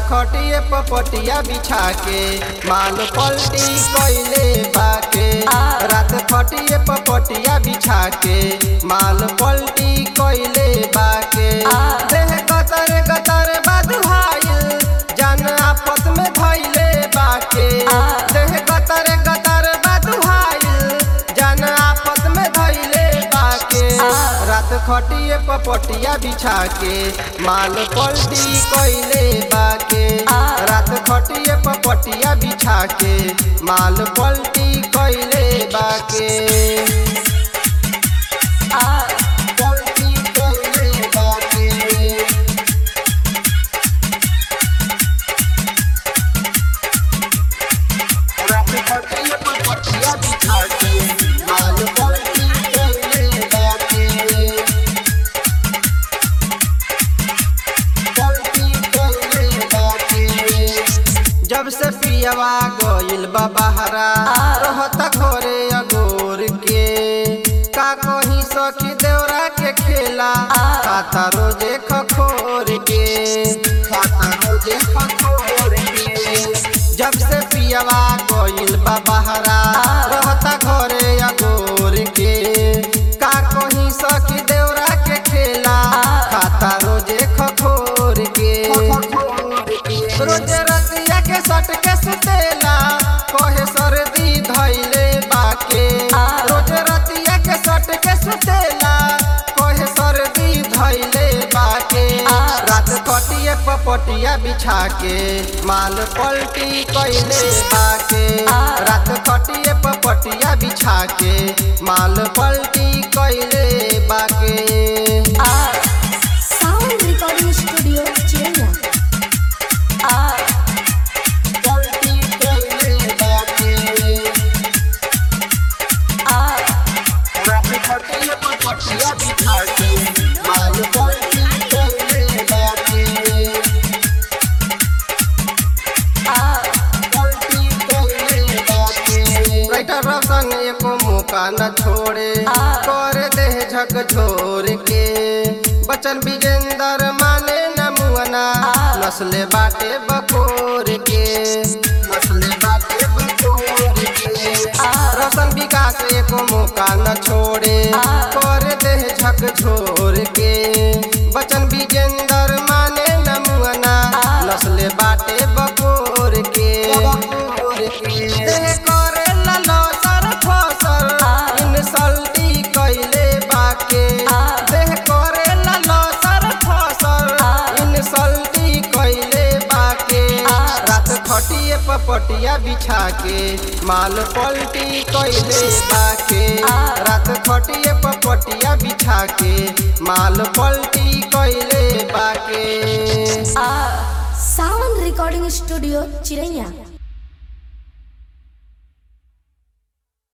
खटिए पपटिया बिछा के माल पलटी कैले बाके रात खटिए पपटिया बिछा के माल पलटी कैले बाके देह गतर गतर बदुहाइल जान आपस में धैले बाके देह गतर गतर बदुहाइल जान आपस में धैले बाके रात खटिए पपटिया बिछा के माल पलटी कैले बाके रात खटिए पपटिया बिछा के माल पलटी कैले बाके पलटी कैले बाके रात खटिए पपटिया बिछा के माल पलटी कैले बाके जब से पियवा गइल बा बहरा रहता घरे अगोर के का कहीं सखी देवरा के खेला खाता रोजे खखोर के खाता रोजे खखोर के जब से पियवा गइल बा बहरा रहता घरे अगोर के का कहीं सखी देवरा के खेला खाता रोजे खखोर के रोज रतिया के सट के सुतेला कहे सर्दी धैले बाके रोज रतिया के सट के सुतेला कहे सर्दी धैले बाके रात कटिए पपटिया बिछा के माल पलटी कैले बाके रात कटिए पपटिया बिछा के माल पलटी कैले बाके साउंड रिकॉर्डिंग स्टूडियो चेन्नई पलटी कैले बाके रात खटिए पपटिया बिछा के माल पलटी कैले बाके पलटी कैले बाके राइटर रोशन एको मौका न छोड़े कर दे झक झोर के बचन विजेंदर माने न मुअना नस्ले बाटे बकोर के नस्ले बाटे बकोर के रोशन विकास एको मौका न छोड़े कर दे झक झोर के बचन विजेंदर माने न मुअना नस्ले बाटे बकोर के देह करे ललो सर फसर इंसल्टी कैले बाके देह करे ललो सर फसर इंसल्टी कैले बाके रात खटिए पपटिया बिछा के माल पलटी कैले बाके रात खटिए पपटिया बिछा के माल पलटी कैले बाके साउंड रिकॉर्डिंग स्टूडियो चिरैया